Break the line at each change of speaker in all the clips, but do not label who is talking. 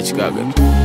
Chicago.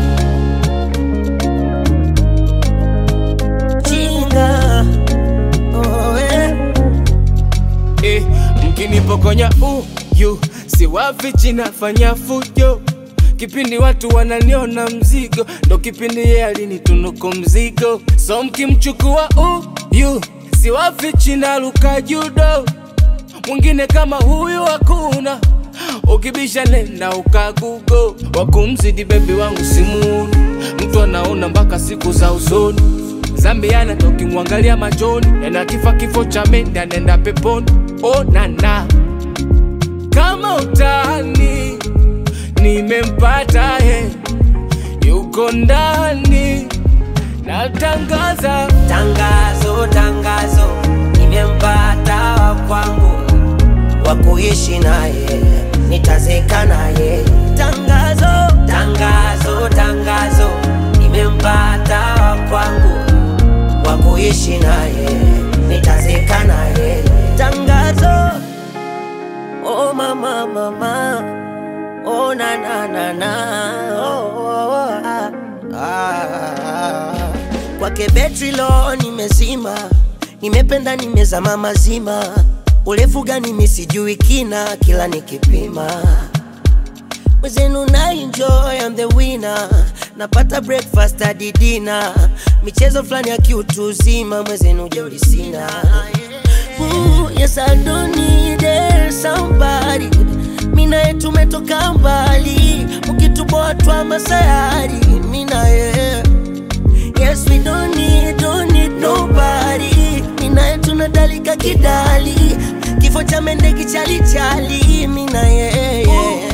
Chinga oh, eh.
Eh, mkinipokonya uyu si wafichi nafanya fujo kipindi watu wananiona mzigo ndo kipindi ye alinitunuku mzigo so mkimchukua uyu si wafichi naluka judo mwingine kama huyu hakuna ukibisha nenda ukagugo wakumzidi bebi wangu simuuni mtu anaona mpaka siku za usoni zambiana tokimwangalia machoni yana kifa kifo cha mende anaenda peponi onana kama utani nimempata he yuko ndani natangaza
Tangazo, tangazo, nimempata wa kwangu wa kuishi naye, nitazeka naye. Tangazo, tangazo, tangazo, nimempata wa kwangu wa kuishi naye, nitazeka naye. Tangazo, oh mama, mama, oh na na na na, oh, oh, oh, ah, ah. Kwake betri lo nimezima, nimependa nimezama mazima, urefu gani mi sijui kina, kila nikipima mwezenu na enjoy I'm the winner, napata breakfast hadi dinner, michezo fulani ya kiutu uzima, mwezenu jeuri sina. Ooh, yes I don't need it, somebody mina ye tumetoka mbali, ukituboa twa masayari mina ye Yes, we don't need, don't need nobody. Mina yetu tunadalika kidali, kifo cha mende kichalichali. Mina yeye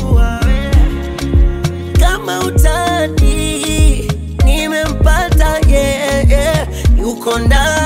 kama utani, nimempata yeye, yuko ndani